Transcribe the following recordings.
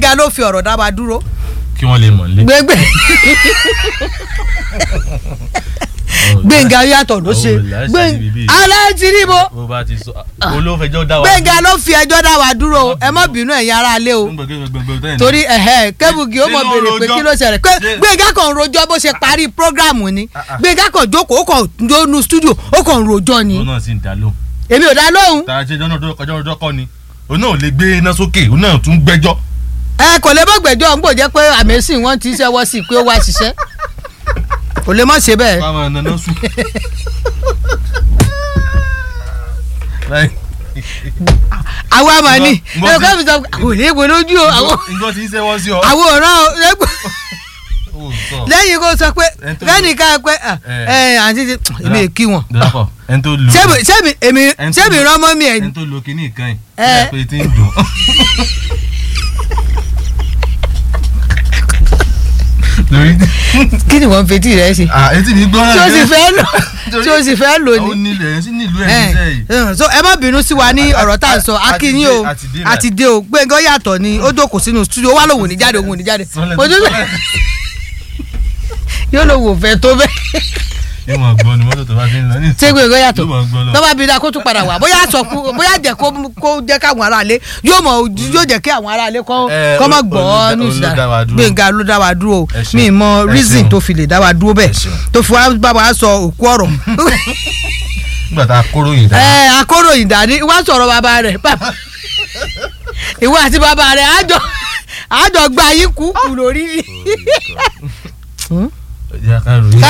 gbẹ̀ngà ló fi ọ̀rọ̀ dá wa dúró kí wọ́n lè mọ̀ nílé. gbẹ̀ngbẹ̀ gbẹ̀ngà yàtọ̀ ló ṣe gbẹ̀ngà aláìtìrìbó bó bá ti sọ olófẹjọ́ dá wa. gbẹ̀ngà ló fi ẹjọ́ dá wa dúró o. ẹ má bínú ẹ̀yin ará ilé o torí ẹ̀hẹ́ kébùgì ó mọ̀ Ṣé ló béèrè pé rojọ́? kí ló ṣẹlẹ̀ pé Ṣé- gbẹ̀ngà kan ń rojọ́ bó ṣe parí prógráàmù ni Ah, ah. gbẹ̀ngà kan jókòó ó kàn jónú stúdíò ó kàn ń rojọ́ ni òun náà sì ń dá lóhùn. èmi ò dá lóhùn tàà ṣe jọ́nà ọjọ́ ọjọ́ kọ́ ni òun náà ò lè gbé iná sókè òun náà tún gbẹ́jọ́. ẹ kò lè bọ́gbẹ̀jọ́ ń gbò jẹ́ pé àmẹ́sìn wọ́n ti ṣẹ́wọ́ sí i pé ó wá ṣiṣẹ́ kò lè mọ̀ ṣe bẹ́ẹ̀ káwọn nana sùn. àwọn àmà ni Mo- mo ẹ ti- kọ́ mi sọ àwọn ò lè wo lójú o àwọn nǹkan tí ń ṣẹ́wọ́ sí ọ. àwọn òràn o lẹ́gbẹ̀ẹ́ Ó sọ. lẹ́yìn kó sọ pé Ẹni tó- lẹ́nìkan pé ẹ àǹtí ti èmi è kí wọn. dọ́kọ̀ ẹni tó lu sẹ́mi sẹ́mi èmi Ẹni tó- sẹ́mi rán mọ́ mi ẹ̀ ẹni tó lu kinní kan yìí Ẹ. ẹ pé tí ń dùn. lórí kí ni wọ́n fetí rẹ̀ ṣe ah etí mi gbọ́ tí o sì fẹ́ lò Torí- tí o sì fẹ́ lò ó ní. nílẹ̀ ẹ̀ sí nílùú ẹ̀ níṣẹ́ yìí. ẹ so ẹ má bínú sí wa ní A- a- ọ̀rọ̀ tá à ń sọ a- a- akínyìn o a ti dé- àti dé o gbẹ̀ngàn yàtọ̀ ni ó jókòó sínú studio ó wá lòun ò ní jáde òun ò ní jáde Sọlẹ̀ ojú tó sọlẹ̀. yóò lòun ò fẹ́ tó bẹ́ẹ̀ yóò máa gbọ́ ni mọ́tò tó bá ti ń lọ ní. ṣé gbẹ̀ngàn yàtọ̀ yóò máa gbọ́ lọ. tọ́ba bí da kó tún padà wá bóyá sọ kú bóyá jẹ́ kó kó jẹ́ káwọn aráalé yóò mọ̀ yóò jẹ́ kí àwọn aráalé kọ́ Ẹ, kọ́ má olú- gbọ́ olú- ní olú dá wa ìsìlá dúró. gbẹ̀ngà ló dá wa dúró o Ẹ ṣeun. mi mọ Ẹ reason ṣeun. tó fi lè dá wa dúró Ẹ bẹ́ẹ̀ ṣeun. tó fi wá bá wa sọ òkú ọ̀rọ̀ nígbà tá a kóró yìí dáa. ẹ akóròyìn dání wá sọ̀rọ̀ bàbá rẹ̀ bàbá ìwọ àti bàbá rẹ̀ àjọ àjọ gba yín kú kù lórí ni. ìyá ká ròyìn.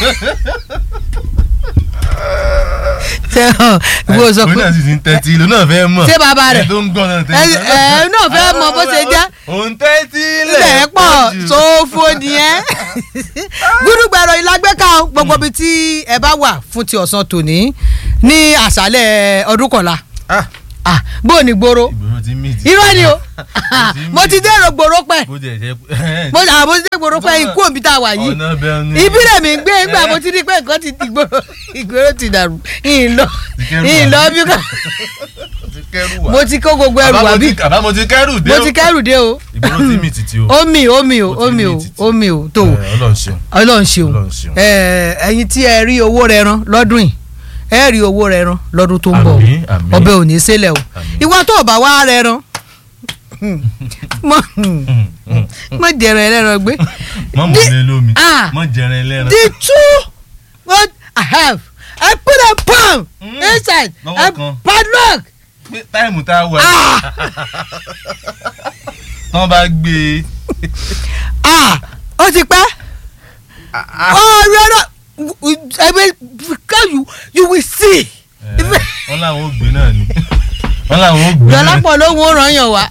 ṣe hàn ìwọ sọ òun pé náà sì ti ń tẹ́tí ìlú náà fẹ́ mọ̀. ṣé bàbá rẹ̀ ẹ tó ń gbọ́ náà ẹ tẹ́tí. ẹ náà fẹ́ mọ bó ṣe jẹ́ òun tẹ́tí ilẹ̀ pọ̀ sófo nìyẹn gúdúgbẹ̀rọ ìlágbẹ́ka o, gbogbo ibi tí ẹ bá wà fún ti ọ̀sán tòní ní àṣálẹ̀ ọdún kọ̀la Ah, Ah, bó o ní gbòòrò ìgboro ti mí ti. irọ́ ni o ti mo ti dèrò gbòòrò pẹ́ bó jẹ jẹ. mo à mo ti dé gbòòrò pẹ́ ikú òbí tá a wà yìí ọ̀nà bẹ́ẹ̀ ni. ibi rẹ̀ mi ń gbé nígbà mo ti rí pé nǹkan ti di gbòòrò ìgboro ti dàrú ìlọ kẹ́rù ìlọ wá. bí ká ti kẹ́rù wá. mo ti kó gbogbo ẹrù wá bí àbá mo ti kẹ́rù dé mo o. ti kẹ́rù dé o ìgboro ti mí títí o. omi omi o Ó ti omi ní o títì. omi o tó o Ẹ, Ọlọ́run ṣeun. ọlọ́run ṣeun Ọlọ́run ṣeun. Ẹ, ẹ̀yin tí ẹ rí owó rẹ rán lọ́dún yìí ẹ rí owó rẹ rán lọ́dún tó ń bọ̀ Àmín, àmín. ọbẹ̀ ò ní í sílẹ̀ o Àmín. ìwọ tó o bá wá rẹ rán mọ Mm, mm. mọ jẹrọ ẹlẹ́ran gbé mọ mọ Di- lé lómi Ah. mọ jẹrẹ ẹlẹ́ran. the two what I have I put a palm Mm. inside Lọ́wọ́ a kan. padlock pé táìmù tá a wà ah tán bá gbé e. ah ó ti pẹ́ ọ̀rọ̀ náà ẹgbẹ́ because you you will see. Ẹ, wọ́n làwọn ò gbé náà ni wọ́n làwọn ò gbé náà ni Dọ́lápọ̀ ló ń ràn yàn wá.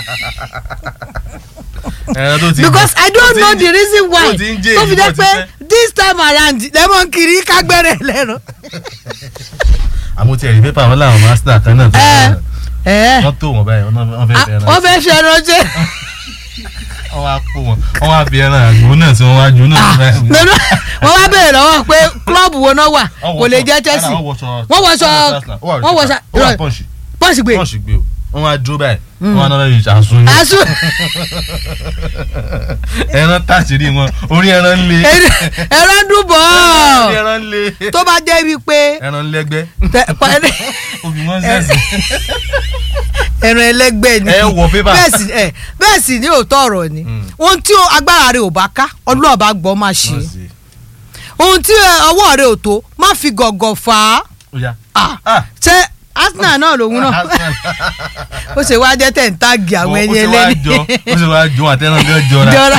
ẹran tó ti because I don't tó ti know ń the jẹ- reason why tó ti ń jẹ tó fi èyí jẹ́ bọ̀ ti pé pẹ́. this time around lẹ́mọ̀ kiri kágbẹ́rẹ́ lẹ́nu. àmọ́ tí ẹ̀rí pépà wọn làwọn mástà kan náà tó ẹ ẹ wọ́n tó wọn báyìí wọ́n fẹ́ fẹ́ ẹran wọ́n fẹ́ fi ẹran jẹ́ wọ́n wá kó wọn wọ́n wá fi ẹran àgbo náà tí wọ́n wá ju náà sí báyìí. lọ́nà wọ́n wá béèrè lọ́wọ́ pé klọ́ọ̀bù wo náà wà kò lè jẹ́ Chelsea wọ́n wọṣọ Wọ́n wọṣọ- wọ́n wọ́n wọṣọ- wọ́n pọ́ǹsì pọ́ọ̀sì gbé pọ́ǹsì gbé o wọ́n wá dúró báyìí wọ́n wá náà lè ṣàṣùn yín aṣọ ẹran tàṣírí wọn orí ẹran ń le ẹran dùbọ̀ orí ẹran ń le tó bá jẹ́ wípé ẹran ń lẹ́gbẹ́ tẹ- pa- obì wọn sẹ́sì ẹran ẹlẹ́gbẹ́ ni ẹ wọ pépà. bẹ́ẹ̀ sì ẹ bẹ́ẹ̀ sì ní òótọ́ ọ̀rọ̀ ni Mm. ohun tí o- agbára rẹ ò bá ká ọlọ́ọ̀bá gbọ́ máa ṣe ohun tí ẹ, ọwọ́ rẹ ò tó má fi gọ̀gọ̀ fà á ó yá Ah, Ah. ṣé Arsenal náà lòun náà ó ṣe wá jẹ́ tẹ̀ ń táàgì àwọn ẹni ó ẹlẹ́ni ṣe wá jọ ó ṣe wá jọ àtẹnà gan jọra jọra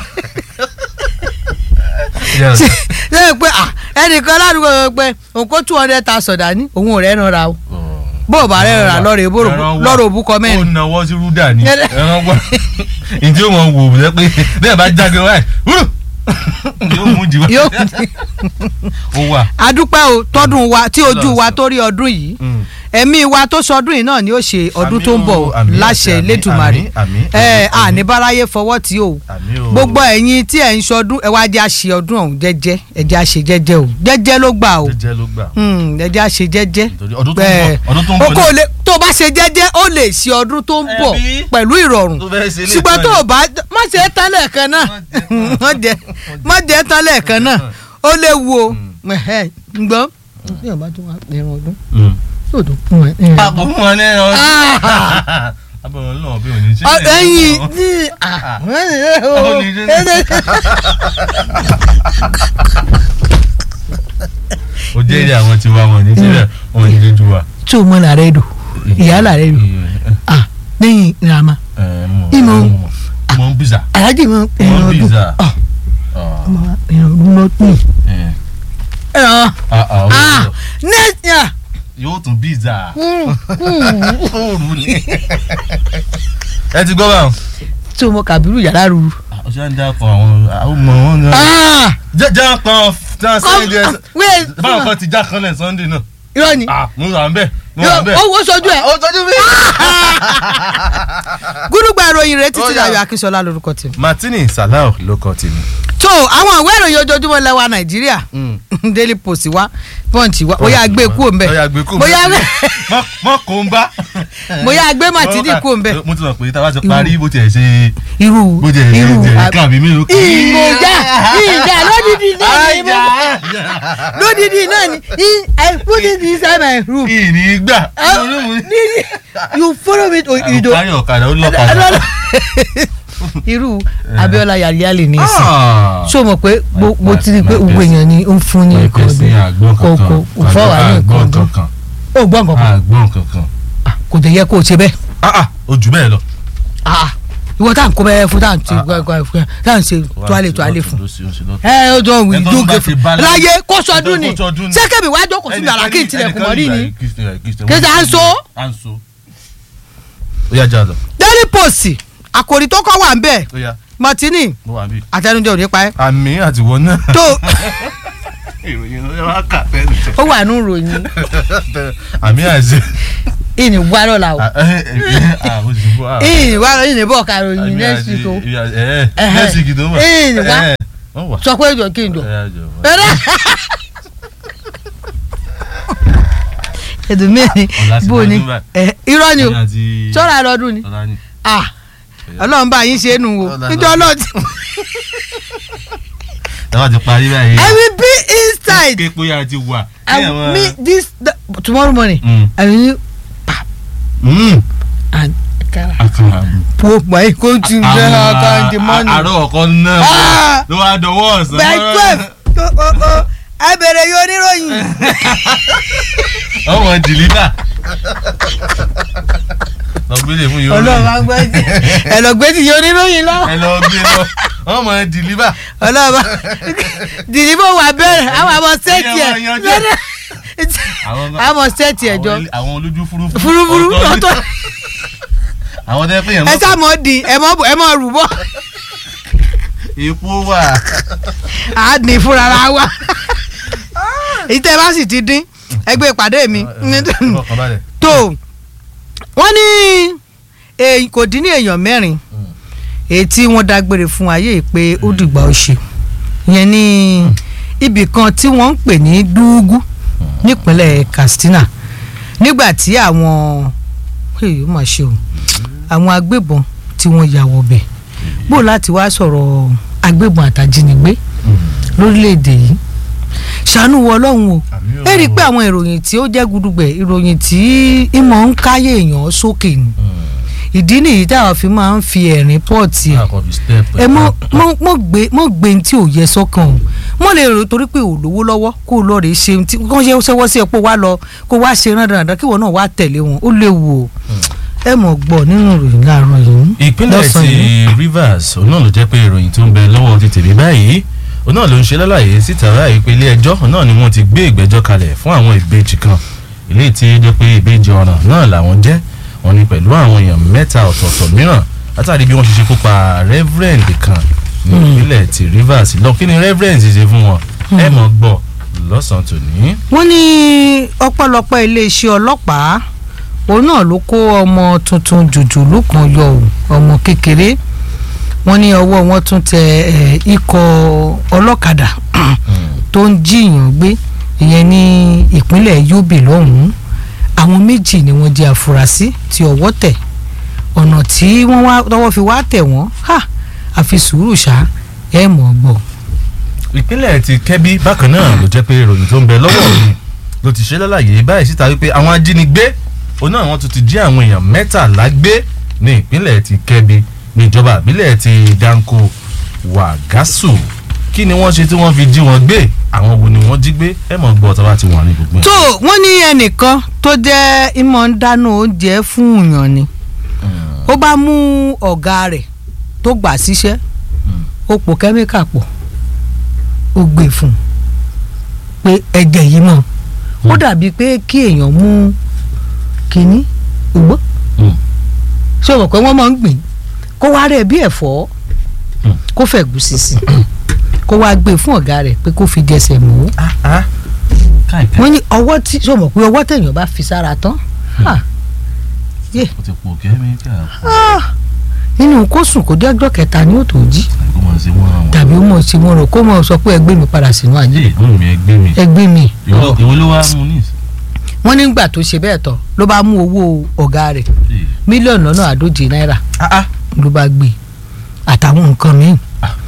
Yes. ṣe pé ah, ẹnìkan ládùúgbò rẹ pé òun kó two hundred thousand dání òun ò rẹ́ ràn ra o bó o bá rẹ́ ràn ra lọ́rọ̀ èbó Ẹran wà. lọ́rọ̀ òbú kọ ó mẹ́rin nawọ́ sí rúdà ní Ẹran- ẹran wà ìdí ó mọ wò ó pé bẹ́ẹ̀ bá jáde wáyé wúrù yóò mú jù yóò ó wà. adúpẹ́ o tọdún wa tí ojú wa Ọlọ́run tó rí ọdún yìí Mm. ẹ̀mí wa tó sọdún yìí náà ni ó ṣe ọdún Àmín tó ń bọ̀ o, àmín láṣẹ àti àmín, Elédùmarè àmín, àmín, ẹ àmín, àmín. àníbáráyé fọwọ́ tí o àmì o gbogbo ẹ̀yin tí ẹ̀ ń ṣọdún ẹ wá jẹ́ àṣe ọdún ọ̀hún jẹ́jẹ́ ẹ jẹ́ àṣe jẹ́jẹ́ o jẹ́jẹ́ ló gbà o jẹjẹ ló gbà Hmm, ẹ jẹ́ àṣe jẹ́jẹ́ nítorí ọdún tó ń Bẹ́ẹ̀. bọ̀ ọdún tó ń o bọ̀ kò lè tó o bá ṣe jẹ́jẹ́ ó lè ṣe ọdún tó ń bọ̀ Ẹbí. pẹ̀lú ìrọ̀rùn tó fẹ́ ṣe ilé ṣùgbọ́n ìtàn tó yìí. o bá má ṣe é tán lẹ́ẹ̀kan náà má jẹ má jẹ tán lẹ́ẹ̀kan náà ó léwu o Ẹ̀hẹ́, ǹgbọ́n bí ọba tó wà ẹran ọdún Mm. yóò tó fún ẹ ẹran àpò ọdún. fún wọn ní ẹran Ah! abọ́n náà bí òní ṣe Ọ- ẹyin ní Ó ní ṣe- ó jẹ́ ilé àwọn tiwa wọn ní síbẹ̀ wọn ní lójú wa. tó mọ làrẹ dò ìyá làrẹ dò ah lẹ́yìn ìrànmá Ìmọ̀. mọ ń bìzà alájì mọ mọ ẹran ń ọdún bìzà. ah ọmọ ẹran ọdún lọ tún ẹran ah nẹ́ẹ̀tì yóò tún bìzà fóònù ni. ẹ ti gbọ́ báwọn. tó mọ kàbírù yàrá ruru ọ̀sẹ̀ ń dákọ̀ àwọn àwọn ọmọ wọn náà. ah jẹ́ jẹ́ kan tí wọ́n sẹ́yìn díẹ̀ come wait báwọn kan ti já kanlẹ̀ sunday náà. irọ́ ni ah mo wà ń bẹ̀ mo wà ń bẹ̀. owó sojú ẹ̀ ó tọ́jú mi. gúdúgba ìròyìn rẹ Ó títí yá. láyọ̀ akínṣọlá lórúkọ tèmi. martini salau ló kọ tèmi. tó àwọn ìwé ìròyìn ojoojúmọ́ lẹ́wà nàìjíríà daily post wa punch wa bóyá gbé kúrò ń bẹ̀ bóyá gbé kúrò bóyá mọ mọ kó ń bá. bóyá gbé màtídì kúrò ń bẹ̀ mo ti mọ̀ pé tá a bá ti parí bó tiẹ̀ ṣe irú bó tiẹ̀ ṣe irú jẹ̀ kan àbí mélòó kan. ìmọ̀já ìjà lódìdí náà ni mo lódìdí náà ni I- I put it inside my room ìní gbà. Ah, Didi, you follow me to you kárí ọ̀kadà ó lọ́kadà. irú Abíọ́lá yàlíyàlì ní ìsìn Ah. ṣó mọ̀ pé mo My- mo ti rí i pé my gbogbo best- èèyàn ni ó ń fún ní Wọ́n nǹkan kẹ́ sí ọdún àgbọ̀n kò kankan. kò kò fọ́ wà ní nǹkan àgbọ̀n ọdún kankan. ó gbọ́ nǹkan kan àgbọ̀n kankan. Ah, kò tẹ̀ yẹ kó o ṣe bẹ́ẹ̀ ah ah ojú bẹ́ẹ̀ lọ. Ah, ìwọ tá à ń kó bẹ́ẹ̀ fún tá à ń ṣe Ah, ah. gbàgbà fún tá à ń ṣe toilet toilet fún Ló ṣe- ló ṣe lọ́tọ̀. ẹ ó jọ wí Ẹni tó dùn bá gé ti fún bá láyé- láyé kó sọdún ni Ẹni tó sọdún ni. sẹ́kẹ̀mí wàá jókòó sínú yàrá kí n tilẹ̀kùn mọ́ rí ni Kéde à ń so? à ń so. ó yá jà lọ. daily post àkòrí tó kọ́ wà ń bẹ̀ ó yá martini mo wà bí. àtẹnudẹ ò ní pa ẹ́ àmì àtiwọ́ náà. tó ìròyìn ló yẹ wá kà tẹ́lẹ̀. ó wà nù ròyìn àmì àti. ìní wà lọ́la o àwọn òṣìṣẹ́ fún wa. ìní wà lọ́la ìní bọ̀ ká ròyìn next week o Ẹhẹ́. next week tó mọ̀. Ìní wá. Ẹhẹ́. wọ́n wà. sọ pé ìjọ kí n jọ. Ẹ yá jọ wá. ẹ̀dùn mẹ́rin Ọ̀la sì bó ni lọ́dún báyìí. ẹ, irọ́ ni o Ẹ̀yin àti- sọ́ra lọ́dún ni Ọ̀la ni. ah ọlọ́run bá yín ṣe é nù o Ọ̀la níjọ́ lọ́dún. náà ti ẹ wá ti parí báyìí. I will be inside kéèpé yà ti wà. I will meet this the- tomorrow morning Mm. I will Mm. and kara àkàrà. po my coaching there account the money àárọ̀ ọ̀kan náà Ah! ló wá dọwọ́ ọ̀sán. by twelve oh oh oh ẹ bẹ̀rẹ̀ yóò níròyìn ọmọ dìlítà. lọ gbélé fún yóò ọlọ́run máa ń gbọ́ ẹtì ẹ lọ gbé ti yóò níròyìn lọ ẹ lọ gbé lọ ọmọ dìlítà. ọlọ́run máa dìdìbò wà bẹ̀rẹ̀ àwọn àmọ́ sẹ́ẹ̀tì ẹ̀ Ẹyẹ máa yanjú ẹ̀. Àwọn- àmọ́ sẹ́ẹ̀tì ẹ̀ jọ àwọn- àwọn olójú fúrufú. fúrúfúrú ọ̀tọ̀ ní- ọ̀tọ̀ àwọn tẹ́ pé yẹn ẹ sá mọ́ di ẹ mọ́ ẹ mọ́ rù bọ́ epo wà. à ní fúnra ra wa èyí tẹ́ bá sì ti dín ẹgbẹ́ ìpàdé mi ọkàn balẹ̀. tó wọ́n ní èyí kò dín ní èèyàn mẹ́rin èyí tí wọ́n dágbére fún ayé pé ó dìgbà ó ṣe yẹn ní ibì kan tí wọ́n ń pè ní dúúgú nípínlẹ̀ Katsina nígbà tí àwọn èyí ó mà ṣe o àwọn agbébọn tí wọ́n ya wọbẹ̀ bó láti wá sọ̀rọ̀ agbébọn àtàjínigbé lórílẹ̀‐èdè yìí ṣàánú wọ ọlọ́run o Àmín o. ẹ rí i pé àwọn ìròyìn tí ó jẹ́ gudugbẹ̀ ìròyìn tí ìmọ̀ ń káyé èèyàn sókè ni ìdí nìyí táwọn fi máa ń fi ẹ̀rín pọ́ọ̀tì ẹ̀ àkọ́bí step. ẹ mọ mọ mọ gbé mọ gbé ní tí ò yẹ sọ́kàn o mọ lè rò torí pé ò lówó lọ́wọ́ kó o lọ rè ṣe ohun tí kò ṣe ṣẹwọ́ sí ẹ pé wá lọ kó wá ṣe rán dandan kí wọn náà wá tẹ̀lé wọn ó léwu o ẹ mọ̀ gbọ́ nínú ìròyìn láàárọ̀ yìí. ìpínlẹ̀ lọ́sàn-án ti yìí. Rivers òun náà ló jẹ́ pé ìròyìn tó ń bẹ lọ́wọ́ ti tèmi báyìí òun náà ló ń ṣe lálàyé síta báyìí pé ilé ẹjọ́ náà ni wọ́n ti gbé ìgbẹ́jọ́ kalẹ̀ fún àwọn ìbejì kan eléyìí tí ó jẹ́ pé ìbejì ọ̀ràn náà làwọn jẹ́ wọ́n ní pẹ̀lú àwọn èèyàn mẹ́ta ọ̀tọ̀ọ̀tọ̀ mìíràn látàrí bí wọ́n ṣe ṣekú pa reverend kan ní ìpínlẹ̀ ti Rivers lọ kí ni reverend ṣe fún wọn ẹ mọ̀ gbọ́ lọ́sàn-án tòní. wọ́n ní ọpẹ́lọpẹ́ iléeṣẹ́ ọlọ́pàá òun náà ló kó ọmọ tuntun jòjòló kan yọ ò ọmọ kékeré wọ́n ní ọwọ́ wọn tún tẹ ẹ, ikọ̀ ọlọ́kadà tó ń jiyàn gbé ìyẹn ní ìpínlẹ̀ Yobe lọ́hùn-ún àwọn méjì ni wọ́n jẹ́ àfúrásì tí ọwọ́ tẹ̀ ọ̀nà tí wọ́n wá tọwọ́ fi wá tẹ̀ wọ́n ha àfi sùúrù ṣá ẹ̀ mọ̀ ọ́ gbọ́. ìpínlẹ̀ ti kẹ́bí bákan náà ló jẹ́ pé ìròyìn tó ń bẹ lọ́wọ́ mi ló ti ṣe lálàyé báyìí síta wípé àwọn ajínigbé òun náà wọ́n tún ti jí àwọn èèyàn mẹ́tàlá gbé ní ìpínlẹ̀ ti kẹ́bí níjọba ìbílẹ̀ ti Danko Wàgásù kí ni wọ́n ṣe tí wọ́n fi jí wọn gbé àwọn wo ni wọ́n jí gbé ẹ mọ̀ gbọ́ tọ́ba ti wà ní gbogbo ẹ̀. tó wọ́n ní ẹnìkan tó jẹ́ ìmọ̀ ń dáná oúnjẹ fún èèyàn ni ó bá mú ọ̀gá rẹ̀ tó gbà síṣẹ́ ó pò kẹ́míkà pọ̀ ó gbé fún un pé ẹ̀jẹ̀ yìí mọ̀ ó dàbí pé kí èèyàn mú kínní ògbó Mm. ṣé o mọ̀ pé wọ́n máa ń gbìn kó wá rẹ̀ bí ẹ̀fọ́ Mm. kó fẹ̀gúsí sí kó wá gbé fún ọ̀gá rẹ̀ pé kó fi jẹsẹ̀ mọ́ Ah, ah. káìpẹ́ wọ́n ní ọwọ́ tí ṣé o mọ̀ pé ọwọ́ tẹ̀yàn bá fi sára tán ah, yé ó ti pò kẹ́míkà ah, nínú kó sùn kó dé ọjọ́ kẹta ni ó tó jí kó mọ̀ sí wọn àwọn. tàbí ó mọ̀ sí mo rò kó mọ̀ sọ pé ẹgbẹ́ mi padà sínú ayé ẹ mú mi ẹgbẹ́ mi ẹgbẹ́ mi ìwọ ìwọ ló wá mú ní ìsìn. wọ́n nígbà tó ṣe bẹ́ẹ̀ tán ló bá mú owó ọ̀gá rẹ̀ mílíọ̀nù lọ́nà àádóje náírà Ah, ah. ló bá gbé àtàwọn nǹkan míì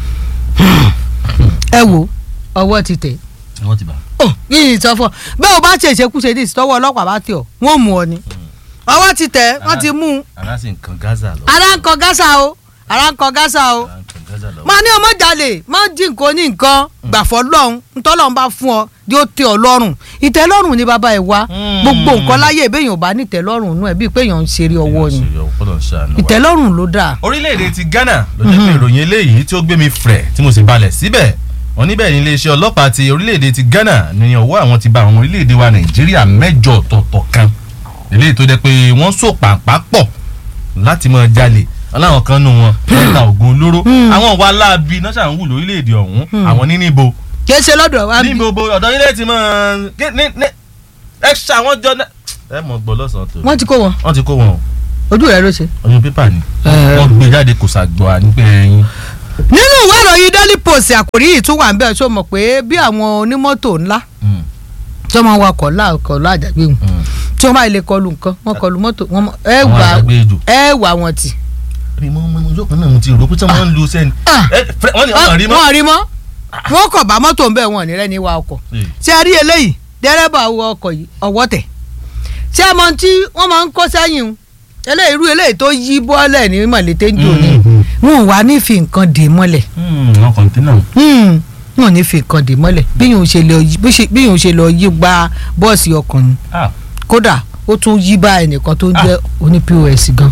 ẹ wo ọwọ́ ti tẹ̀ wọ́n ti bá. ọ yìí sọ fún ọ bẹ́ẹ̀ o bá ṣe ìṣekúṣe ní ìsìtọ́wọ́ ọlọ́pàá bá tẹ̀ ọ́ wọ́n mú ọ ni ọwọ́ ti tẹ̀ wọ́n ti mú un ara sì ń kan Gaza lọ. ara ń kọ gásà o ara ń kọ gásà o ara ń kan Gaza lọ. máa ní ọmọ jalè má jí nǹkan ní nǹkan gbàfọ́ lọ́hùn ntọ́lọ́hún bá fún ọ yóò tẹ́ ọ lọ́rùn ìtẹ́lọ́rùn ni bàbá ẹ̀ wá Mm. gbogbo nǹkan láyé ìbéèyàn ò bá ní ìtẹ́lọ́rùn nú ẹ̀ bíi pé èèyàn ń ṣeré ọwọ́ ni Ọlọ́run ṣàánú wa. ìtẹ́lọ́rùn ló dáa orílẹ̀-èdè ti Ghana ló jẹ́ pé ìròyìn eléyìí tí ó gbé mi frẹ̀ tí mo sì balẹ̀ síbẹ̀ wọ́n níbẹ̀ ní iléeṣẹ́ ọlọ́pàá ti orílẹ̀-èdè ti Ghana ní ọwọ́ àwọn ti bá àwọn orílẹ̀-èdè wa Nàìjíríà mẹ́jọ ọ̀tọ̀ọ̀tọ̀ kan eléyìí tó jẹ́ pé wọ́n so pàǹpá pọ̀ láti máa jalè aláwọn kan nù wọn wọ́n ta oògùn olóró àwọn wa láabi náà ṣàn wù lórílẹ̀-èdè ọ̀hún àwọn ní níbo kì í ṣe lọ́dọ̀ wa bí níbo bo ọ̀dọ̀ ilé ti máa gé- ní ní ẹ ṣàwọn jọ náà ẹ mọ̀ gbọ́ lọ́sàn-án tó wọ́n ti kó wọn wọ́n ti kó wọn o ojú rẹ ló ṣe. ọyún pépà ni Ẹ. wọ́n gbé jáde kò ṣàgbọ́ ànípẹ́ ẹyin. nínú ìwé ìròyìn Daily Post àkòrí yìí tún wà ń bẹ́ẹ̀ ṣó mọ̀ pé bí àwọn onímọ́tò ńlá tí wọ́n máa ń wakọ̀ láàkọ̀ láàjàgbé wọn tí wọ́n bá lè kọlu nǹkan wọ́n kọlu mọ́tò wọn mọ- ẹ àwọn wà àgbàgbé ejò. ẹ wà wọn tì. rí mọ́ mọ́ ọjọ́ kan náà mo ti rò pé tí wọ́n ń lu sẹ́ni. Ah. ẹ fẹ́- wọ́n ní wọ́n rí mọ́. wọ́n rí mọ́ wọ́n kọ̀ bá mọ́tò ń bẹ̀ wọ́n ní rẹ́ni wa ọkọ̀ Ee. ṣé ẹ rí eléyìí dẹ́rẹ́bà wọ ọkọ̀ yìí ọwọ́ tẹ̀ ṣé ẹ mọ tí wọ́n máa ń kó sẹ́yìn o eléyìí irú eléyìí tó yí bọ́ọ̀lẹ̀ ní mọ̀lẹ́tẹ́ ń jò ní Mhm. wọn ò wá ní fi nǹkan dè mọ́lẹ̀ Hmm, àwọn kọ̀ǹtínà. Hmm, wọn ò ní fi nǹkan dè mọ́lẹ̀ bí yòó ṣe lọ yí- bí ṣe- bí yòó ṣe lọ yí gba bọ́ọ̀sì ọkàn ni Ah, kódà ó tún yí bá ẹnìkan tó ń Ah. jẹ́ oní pọ́s gan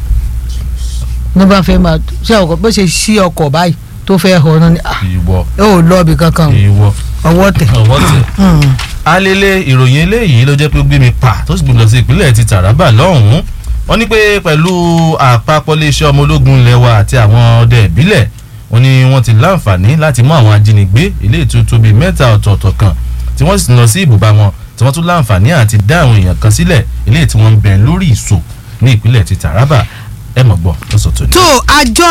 ní bá fẹ́ máa ṣé ọkọ̀ bó ṣe ṣí ọkọ̀ báyìí tó fẹ́ họ náà ni ah, ìwọ ó lọ ibì kankan o, ìwọ ọwọ́ tẹ̀. ọwọ́ tẹ̀. Hmm. alele ìròyìn eléyìí ló jẹ́ pé ó gbé mi pa tó sì gbé mi lọ sí ìpínlẹ̀ ti Taraba lọ́hùn-ún wọ́n ní pé pẹ̀lú àpapọ̀ iléeṣẹ́ ọmọ ológun ilẹ̀ wa àti àwọn ọdẹ ìbílẹ̀ wọ́n ní wọ́n ti láǹfààní láti mú àwọn ajínigbé ilé ìtútù bíi mẹ́ta ọ̀tọ̀ọ̀tọ̀ kan tí wọ́n sì lọ sí ibùba wọn tí wọ́n tún láǹfààní àti dá àwọn èèyàn kan sílẹ̀ ilé tí wọ́n ń bẹ lórí ìṣò ní ìpínlẹ̀ ti Taraba ẹ mọ̀ gbọ́ lọ́sọ̀tò ní. tó àjọ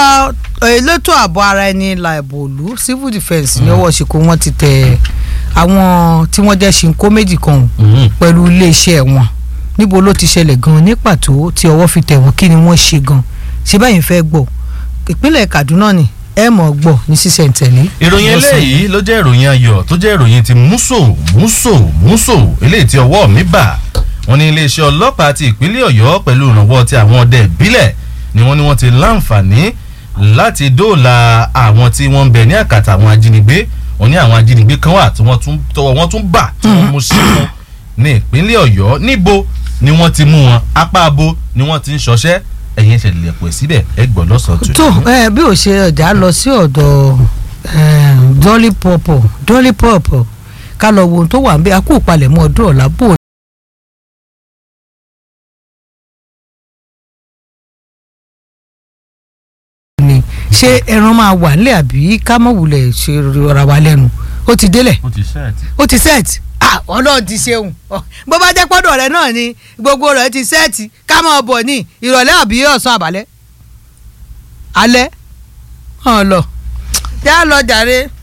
elétò ààbò ara ẹni la ẹ̀bù òlu civil defence ní ọwọ́ ṣìkò wọn ti tẹ àwọn tí wọ́n jẹ́ ṣìnkó méjì kan o Mhm. pẹ̀lú iléeṣẹ́ wọn níbo ló ti ṣẹlẹ̀ gan ní pàtó tí ọwọ́ fi tẹ̀ wọ́n kí ni wọ́n ṣe gan ṣé báyìí fẹ́ gbọ́ ìpínlẹ̀ Kaduna ni ẹ mọ̀ gbọ́ ní sísẹ̀ntẹ̀lé. ìròyìn eléyìí ló jẹ́ ìròyìn ayọ̀ tó jẹ́ ìròyìn ti múso múso múso eléyìí tí ọwọ́ mi bà wọ́n ní iléeṣẹ́ ọlọ́pàá ti ìpínlẹ̀ ọ̀yọ́ pẹ̀lú ìrànwọ́ ti àwọn ọdẹ ìbílẹ̀ ni wọ́n ní wọ́n ti láǹfààní láti dóòlà àwọn tí wọ́n ń bẹ ní àkàtà àwọn ajínigbé wọ́n ní àwọn ajínigbé kan wà tí wọ́n tún tọwọ́ wọn tún bà tí wọ́n mú sí wọn ní ìpínlẹ̀ ọ̀yọ́ níbo ni wọ́n ti mú wọn apá abo ni wọ́n ti ń ṣọṣẹ́ ẹ̀yin ìṣẹ̀lẹ̀ lẹ̀pọ̀ síbẹ̀ ẹ gbọ́ lọ́sàn-án tó ẹ bí ò ṣe ọjà lọ sí ọ̀dọ̀ eh, Dolly Pop Dolly Pop ká lọ wo ohun tó wà ń bẹ akú ìpalẹ̀mọ́ ọdún ọ̀la bò ni ṣé ẹran máa wà nílẹ̀ àbí ká mọ̀ wulẹ̀ ṣe rọra wa lẹ́nu ó ti délẹ̀ ó ti ṣẹ́ẹ̀tì. ó ti sẹ́ẹ̀tì ah ọlọ́run ti ṣeun Ọ, bó bá jẹ́ pọ́dọ̀ rẹ náà ni gbogbo rẹ̀ ti sẹ́ẹ̀tì ká máa bọ̀ ní ìrọ̀lẹ́ àbí ọ̀sán àbálẹ́ alẹ́ hàn lọ já lọ jàre